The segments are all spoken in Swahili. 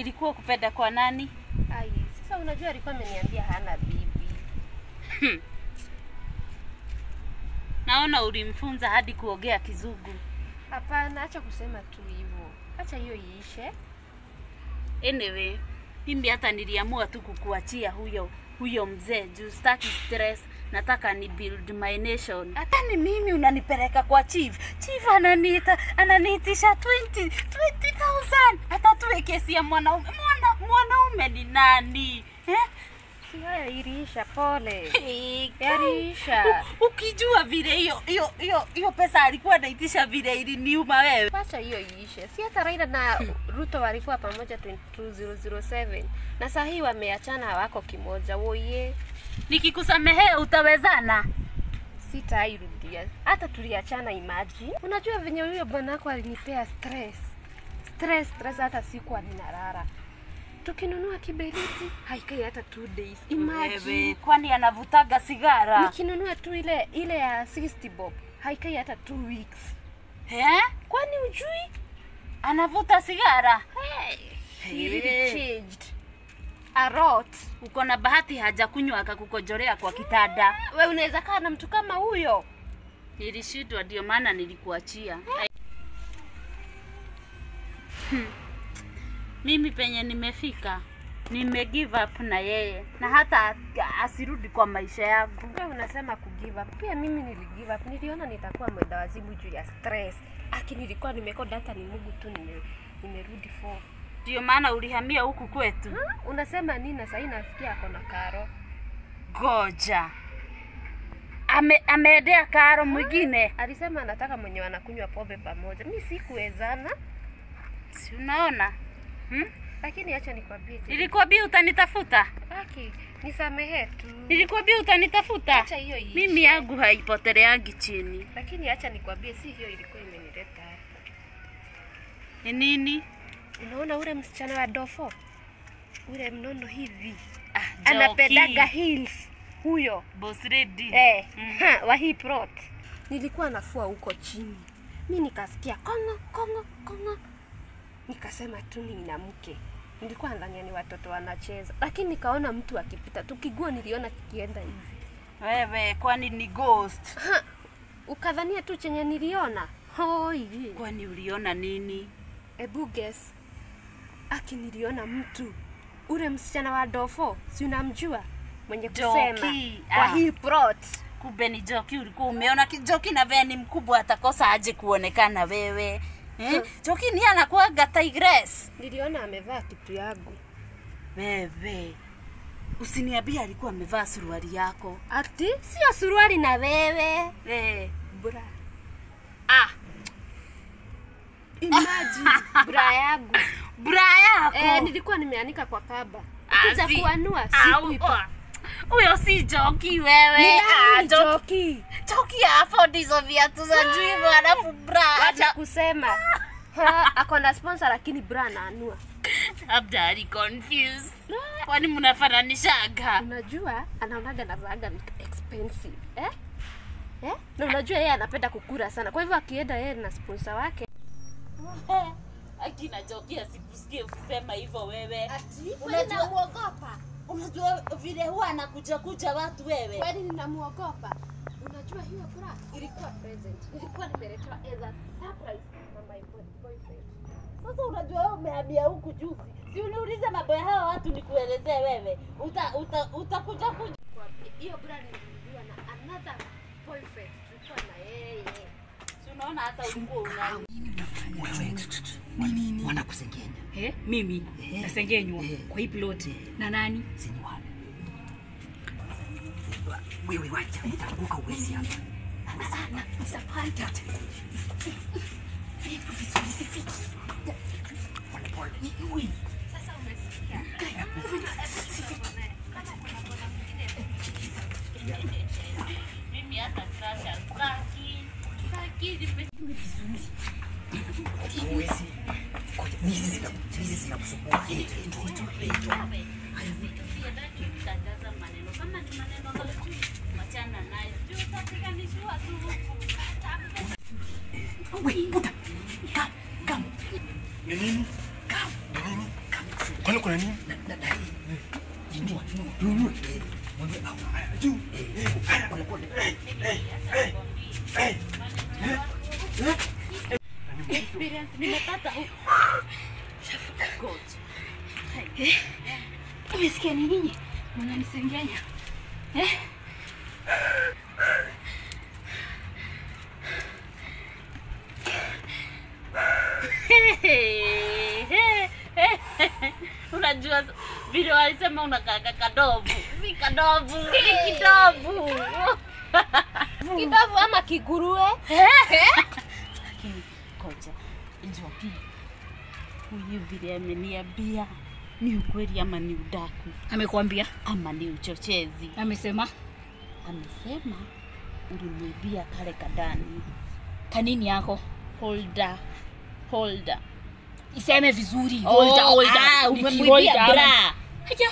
Ilikuwa kupenda kwa nani? Ai, sasa unajua alikuwa ameniambia hana bibi. Naona ulimfunza hadi kuongea Kizungu. Hapana, acha kusema tu hivyo. Acha hiyo iishe. Anyway, mimi hata niliamua tu kukuachia huyo huyo mzee juu sitaki stress, nataka ni build my nation. Hata ni mimi unanipeleka kwa chief. Chief ananiita ananiitisha 20 20000 hata tuwe kesi ya mwanaume. Mwana, mwanaume ni nani? Eh? Si haya iliisha, pole. Hey, Yaliisha. U- Ukijua vile hiyo hiyo hiyo hiyo pesa alikuwa anaitisha vile iliniuma wewe. Acha hiyo iishe. Si hata Raila na Ruto walikuwa pamoja 22007 na saa hii wameachana, hawako kimoja. Woye, Nikikusamehea utawezana? sitairudia. Hata tuliachana, imagine. Unajua venye huyo bwana wako alinipea stress, stress, stress, hata sikuwa ninalala. Tukinunua kiberiti haikai hata two days. Imagine. Wewe, kwani anavutaga sigara? Nikinunua tu ile ile ya 60 bob haikai hata two weeks. Eh? Kwani ujui? Anavuta sigara? Hey, Hey. he really changed a lot. Uko na bahati hajakunywa akakukojorea kwa kitanda. We unaweza kaa na mtu kama huyo? Nilishindwa, ndio maana nilikuachia. Hmm. Mimi penye nimefika nime give up na yeye na hata asirudi kwa maisha yangu. We unasema ku give up. Pia mimi nili give up. Niliona nitakuwa mwenda wazimu juu ya stress. Aki nilikuwa nimekoda hata ni Mungu tu nime nimerudi for. Ndio maana ulihamia huku kwetu. Ha? Unasema nini na sasa nasikia ako na karo? Goja. Ame, ameendea karo mwingine. Alisema anataka mwenye wanakunywa pombe pamoja. Mi sikuwezana, Si unaona? Hmm? lakini acha nikwambie. je, Nilikwambia utanitafuta. Aki, nisamehe tu. Nilikwambia utanitafuta. Acha hiyo iishe. Mimi yangu haipoteleangi chini. Lakini acha nikwambie, si hiyo ilikuwa imenileta hapa. Ni nini? Unaona ule msichana wa dofo ule mnono hivi Ah, anapendaga Joki. heels huyo Boss lady. eh, Mm. ha, wa hii plot. Nilikuwa nafua huko chini, mi nikasikia kongo kongo kongo, nikasema tu ni mke. Nilikuwa nadhania ni watoto wanacheza, lakini nikaona mtu akipita, tukigua niliona kikienda hivi, Wewe kwani ni ghost? ha, ukadhania tu chenye niliona hoi. Kwani uliona nini? Ebu guess. Aki niliona mtu ule msichana wa dofo, si unamjua mwenye kusema Joki, kwa ah. hii plot. Kumbe ni Joki ulikuwa umeona ki- Joki na vile ni mkubwa atakosa aje kuonekana wewe. Eh? Joki ni anakuwaga tigress. Niliona amevaa kitu yangu. Wewe. Usiniambie alikuwa amevaa suruali yako. Ati sio suruali na wewe. Eh. Bra. Ah, Imagine bra yangu. bra yako. Eh, nilikuwa nimeanika kwa kaba. Ah, Kuja si- kuanua Ah, sikuipa. oh. Huyo si Joki wewe. Ni Ah, nani Joki. Joki? Joki afford hizo viatu za juu hivyo alafu bra. Wacha kusema. Ha, ako na sponsor lakini bra anaanua. Labda ali confused. Kwani mnafananishaga? Unajua anaonaga navaaga vitu expensive eh? Eh? Na unajua yeye anapenda kukura sana, kwa hivyo akienda yeye na sponsor wake Akina Joki asikusikie ukisema hivyo wewe. Unajua- Unajua muogopa. Unajua vile huwa anakuja kuja watu wewe. kwani ninamuogopa. Unajua hiyo bra ilikuwa present, nilikuwa nimeletewa as a surprise na my boy- boyfriend. Sasa unajua wewe umehamia huku juzi. Si uniulize mambo ya hawa watu nikuelezee wewe. Uta uta utakuja kuja. Kwa- Hiyo bra nilinunuliwa na another boyfriend, tulikuwa na yeye. Si unaona hata ulikuwa una Wewe wanakusengenya Eh, mimi Eh. nasengenywa Eh. kwa hii plot na nani? sini wale wewe wacha utaanguka uwezi hapa sana disappointed pole pole Ui. Sasa umesikia? mimi hata sasa staki. Staki nime Huwezi. Ngoja, hizi zina- hizi zinakusumbua Eh, eh, ndio, ndio, ndio. kutangaza maneno kama ni maneno mazuri wachana nayo juu utapiganishwa tu huku Wait, Buddha. Come, come. Ni nini? Come. Ni nini? Come. kuna nini? Inua, inua, inua. Mwambie au haya juu. Haya pole pole. Experience nimepata hu- Umesikia ni nini? Mnanisengenya. Eh? unajua vile walisema unakaka kadovu si kadovu ni kidovu Kidovu ama kiguruwe? lakini koja Njoki huyu vile ameniambia ni ukweli ama ni udaku Amekwambia? ama ni uchochezi Amesema? amesema ulimwibia kale kadani Kanini yako? holder holder Iseme vizuri. Oh, Holder, holder. ah, Ni umemwibia kiholder ama- bra. Haya.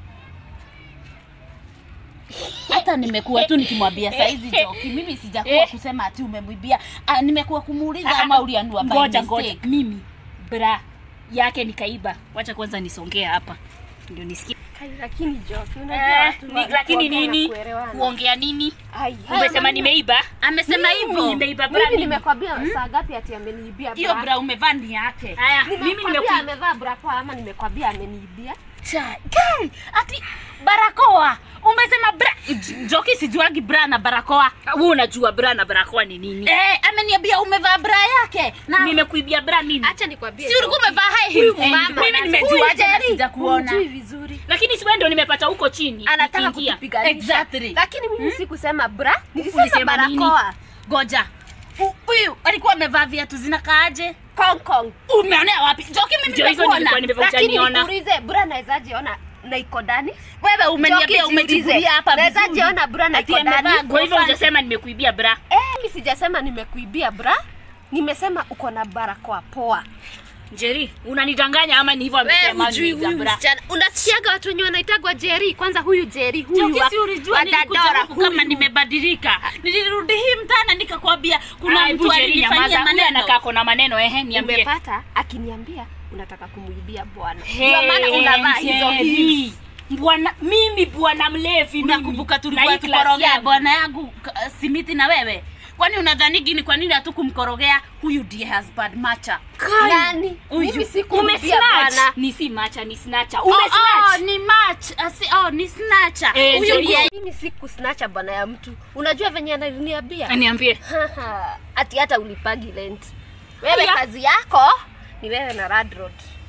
hata nimekuwa tu nikimwambia saizi Joki, mimi sijakuwa Eh. kusema ati umemwibia. Ah, nimekuwa kumuuliza Ah, ama ulianua by Ngoja mistake. ngoja. Mimi bra yake nikaiba. Wacha kwanza nisongea hapa. Ndio nisikie. Kai, Lakini Joki, unajua Eh, watu ni, wa- lakini kuongea na nini? kuelewana. Kuongea nini? Ai, Umesema haya, nimeiba? Amesema Mimi hivyo. nimeiba bra. Mimi nini? nimekwambia saa ngapi ati ameniibia Hiyo bra? bra umevaa ni yake. Haya, mimi Nimekwambia nimekuja. amevaa bra poa ama nimekwambia ameniibia? Cha, kai, ati barakoa. Umesema bra. Joki sijuagi bra na barakoa. Wewe unajua bra na barakoa ni nini? Eh, ameniambia umevaa bra yake. Na Nimekuibia bra nini? Acha nikwambie. si ulikuwa Joki. umevaa high heels. Huyu mama mimi anasema- nimejuaje na Huyu sijakuona. humjui vizuri. Lakini si wewe ndio nimepata huko chini. Anataka nikiingia. kutupiganisha. Exactly. Lakini mimi sikusema bra, nilisema Ulisema nini? barakoa. Goja. Hu- Huyu alikuwa amevaa viatu zinakaaje? Kong Kong. Umeonea wapi? Joki mimi Ndio hizo nimekuona. nilikuwa nimevaa Lakini niona. nikuulize bra nawezaje ona na iko ndani? Wewe umeniambia Joki, jiulize. umechukulia hapa Naweza vizuri. jiona bra na Ati iko amevaa ndani. Kwa hivyo gofani. hujasema nimekuibia bra. Eh, mimi sijasema nimekuibia bra. Nimesema uko na barakoa poa. Njeri, unanidanganya ama ni hivyo Wewe amesema hujui nimeiba huyu bra? msichana. Unasikiaga watu wenye wanaitagwa Jerry. Kwanza huyu Jerry, huyu Joki wa- si ulijua wa nilikuja Dandora, huku kama huyu. nimebadilika. Nilirudi hii mtana nikakwambia kuna Kuna mtu mtu Njeri nyamaza, alinifanyia huyu anakaa maneno. kona maneno ehe, niambie. Umepata akiniambia unataka kumuibia bwana. Hey, Ndio maana unavaa hizo Njeri. heels. Bwana mimi bwana mlevi mimi. Unakumbuka Na tulikuwa hii class tukorogea yangu. bwana yangu k- simiti na wewe? Kwani unadhani gini kwa nini hatukumkorogea? Huyu ndiye husband macha. Nani? Huyu. Mimi sikumwibia Umesnatch. bwana. Ni si macha ni snatcher. Oh, oh, Umesnatch. ni match. Asi, oh, ni snatcher. Eh, Huyu Njeri. ndiye Mimi sikusnacha bwana ya mtu. Unajua venye ananiambia? Niambie. Haha, ati hata ulipagi rent. Wewe Aya. kazi yako ni wewe na Radrod.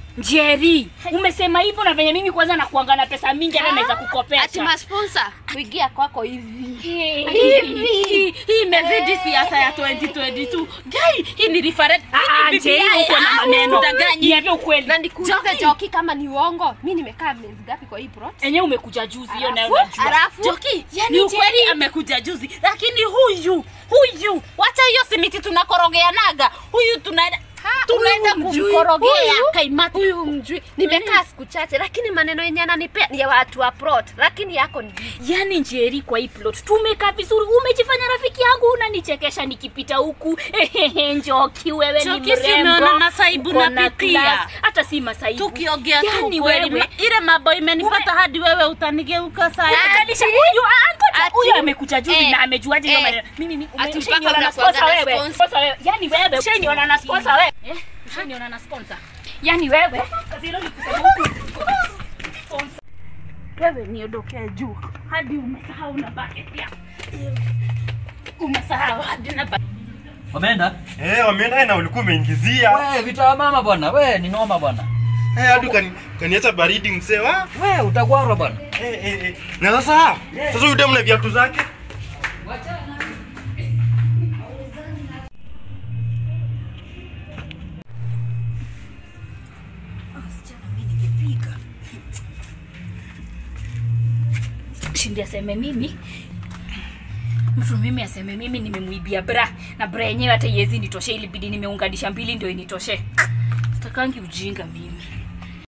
Njeri, umesema hivyo na venye mimi kwanza nakuanga na pesa mingi hata naweza Ati kukopesha. masponsor kuingia kwako hivi. Hey. Hii- hii hii imezidi siasa ya 2022. Gai, hii ni referendum. Ah, Njeri uko na maneno. Niambie ukweli. Na nikuulize Joki. Joki kama ni uongo. Mimi nimekaa miezi ngapi kwa hii plot? Enyewe umekuja juzi hiyo nayo Alafu- najua. Alafu Joki, ni ukweli amekuja juzi, lakini huyu huyu, wacha hiyo simiti tunakorogeanaga, huyu tunaenda tunaenda huyu mjui. kumkorogea Huyu- kaimati. huyu mjui. Nimekaa siku chache lakini maneno yenye ananipea ni ya watu wa plot, lakini yako ni Yaani Njeri kwa hii plot tumekaa vizuri, umejifanya rafiki yangu, unanichekesha nikipita huku. Ehehe, Njoki wewe ni Njoki, si mrembo. umeona masaibu uko na napitia? class. Hata si masaibu. Tukiongea tu Yaani ukweli, wewe- ma- ile mambo imenipata hadi wewe utanigeuka saa hii. Kalisha huyu ah, ngoja Ati- huyu amekuja juzi eh, na amejuaje hiyo eh, maneno. Mimi ni ati ushaniona mpaka na unakuwaga sponsor na wewe. sponsor. Sponsor wewe. Yaani wewe ushaniona na sponsor wewe. Eh, ushaniona na sponsor. Yaani wewe kazi hilo ni kusema huku. Sponsor. Wewe niondokee juu hadi umesahau na bucket ya umesahau hadi na bucket. Wameenda? Eh, wameenda na ulikuwa umeingizia. We, vita ya mama bwana. We, ni noma bwana. Eh, hadi ukani- ukaniacha baridi msee wa. We, utagwara bwana. Eh, eh, eh. Na sasa, sasa huyu demu na viatu zake. Shindi aseme mimi mtu mimi aseme mimi nimemuibia bra na bra yenyewe hata iwezi nitoshe, ilibidi nimeunganisha mbili ndio initoshe. Sitakangi ujinga mimi.